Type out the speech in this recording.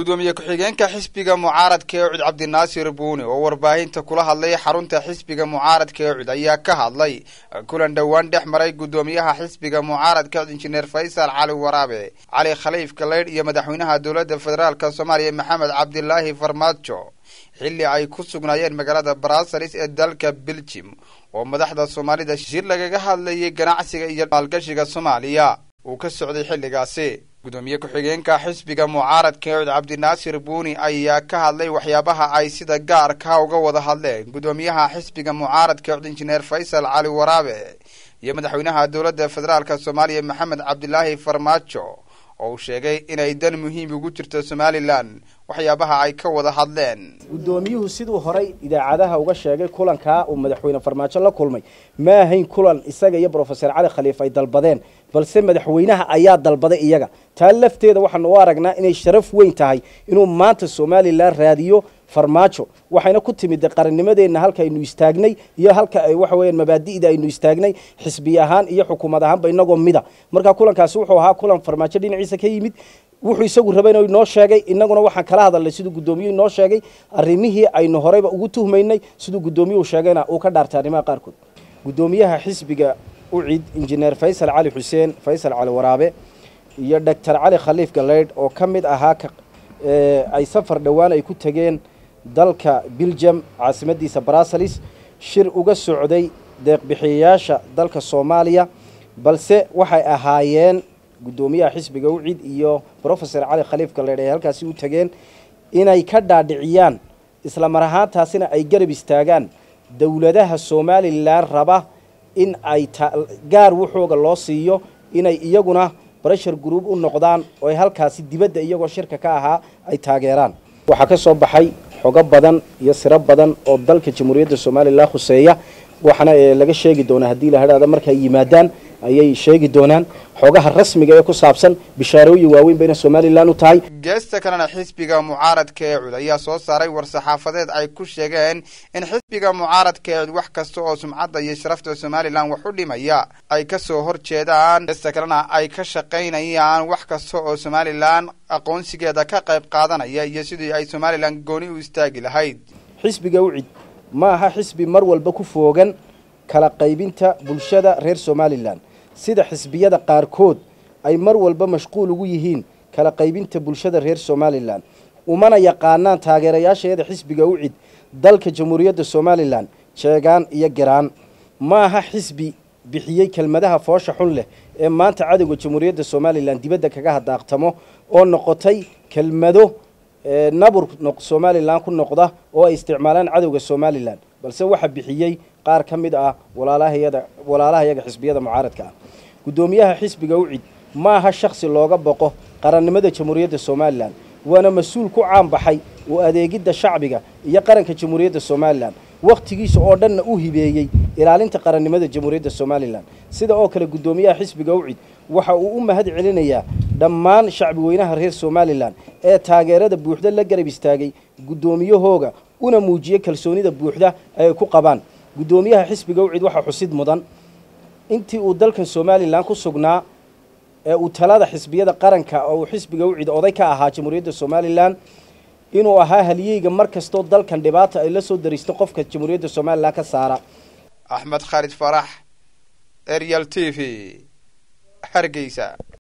gudoomiye ku-xigeenka xisbiga mucaaradka ee cud cabdinaasir buuni oo warbaahinta kula hadlay xarunta xisbiga mucaaradka ee cud ayaa ka hadlay kulan dhowaan dhex maray gudoomiyaha xisbiga mucaaradka cud injineer faysal cali waraabe cali khaliif galeydh iyo madaxweynaha dowladda federaalk soomaaliya maxamed cabdilaahi farmaajo xilli ay ku sugnaayeen magaalada brassalis ee dalka beljim oo madaxda soomaalida shir lagaga hadlayay ganacsiga iyo maalgashiga soomaaliya uu ka socday xilligaasi gudoomiye ku-xigeenka xisbiga mucaaradka ee cud cabdinaasir buuni ayaa ka hadlay waxyaabaha ay sida gaarka uga wada hadleen gudoomiyaha xisbiga mucaaradka cud injineer faysal cali waraabe iyo madaxweynaha dowladda federaalk soomaaliya maxamed cabdilaahi farmaajo oo uu sheegay inay dan muhiim ugu jirto somalilan waxyaabaha ay ka wada hadleen guddoomiyuhu siduu horay idaacadaha uga sheegay kulankaa uu madaxweyne farmaajo la kulmay ma ahayn kulan isaga iyo brofeser cali khaliif ay dalbadeen balse madaxweynaha ayaa dalbaday iyaga taa lafteeda waxaanu u aragnaa inay sharaf weyn tahay inuu maanta somalilan raadiyo farmaajo waxayna ku timid qarannimadeenna halka aynu istaagnay iyo halka ay waxa weeyaan mabaadi'da aynu istaagnay xisbi ahaan iyo xukuumad ahaanba inagoo mida marka kulankaasi wuxuu ahaa kulan farmaajo dhinaciisa ka yimid wuxuu isagu rabay inuu inoo sheegay innaguna waxaan kala hadalnay siduu guddoomiyuhu inoo sheegay arrimihii aynu horeyba ugu tuhmaynay siduu guddoomiyuhu sheegayna uu ka dhaartay arrimaha qaarkood guddoomiyaha xisbiga ucid injineer faysal cali xuseen faysal cali waraabe iyo doctor cali khaliif galeydh oo ka mid ahaa ay safar dhowaan ay ku tegeen dalka biljam caasimadiisa brassalis shir uga socday deeqbixiyayaasha dalka soomaaliya balse waxay ahaayeen guddoomiyaha xisbiga ucid iyo brofeser cali khaliif galeydh ay halkaasi u tegeen inay ka dhaadhiciyaan isla mar ahaantaasina ay garab istaagaan dowladaha somalilan raba in ay gaar wuxooga loo siiyo inay iyaguna breshar group u noqdaan oo ay halkaasi dibadda iyagoo shirka ka ahaa ay taageeraan waxaa ka soo baxay xogo badan iyo siro badan oo dalka jamhuuriyadda somalilan khuseeya waxaana laga sheegi doonaa haddii la hadhaada markay yimaadaan ayay sheegi doonaan xogaha rasmiga ee ku saabsan bishaarooyin waaweyn bayna somalilan u tahay geesta kalena xisbiga mucaaradka ee cud ayaa soo saaray war-saxaafadeed ay ku sheegeen in xisbiga mucaaradka ee cud wax kasta oo sumcadda iyo sharafta somalilan wax u dhimaya ay ka soo hor jeedaan geesta kalena ay ka shaqaynayaan wax kasta oo somalilan aqoonsigeeda ka qayb qaadanaya iyo sidii ay somalilan gooni u istaagi lahayd xisbiga ucid ma aha xisbi mar walba ku foogan kala qaybinta bulshada reer somalilan sida xisbiyada qaarkood ay mar walba mashquul ugu yihiin kala qaybinta bulshada reer somalilan umana yaqaanaan taageerayaasheeda xisbiga ucid dalka jamhuuriyadda somalilan jeegaan iyo garaan ma aha xisbi bixiyey kelmadaha foosha xun leh ee maanta cadowga jamhuuriyadda somalilan dibadda kaga hadaaqtamo oo noqotay kelmado nabur somalilan ku noqda oo ay isticmaalaan cadowga somalilan balse waxa bixiyey qaar ka mid ah walaalahayada walaalahayaga xisbiyada mucaaradka ah guddoomiyaha xisbiga ucid ma aha shaksi looga boqo qarannimada jamhuuriyadda somalilan waana mas-uul ku caan baxay oo adeegidda shacbiga iyo qaranka jamhuuriyadda somalilan wakhtigiisa oo dhanna u hibeeyey ilaalinta qarannimada jamhuuriyadda somalilan sida oo kale guddoomiyaha xisbiga ucid waxa uu u mahad celinayaa dhammaan shacbi weynaha reer somalilan ee taageerada buuxda la garab istaagay guddoomiyahooga una muujiyey kalsoonida buuxda ay ku qabaan guddoomiyaha xisbiga ucid waxaa xusid mudan intii uu dalkan somalilan ku sugnaa ee uu talada xisbiyada qaranka oo uu xisbiga ucid oday ka ahaa jamhuuriyadda somalilan inuu ahaa haliyeyga mar kastoo dalkan dhibaata ay la soo daristo qofka jamhuuriyadda somalilan ka saara axmed khaalid farax arial t v hargeysa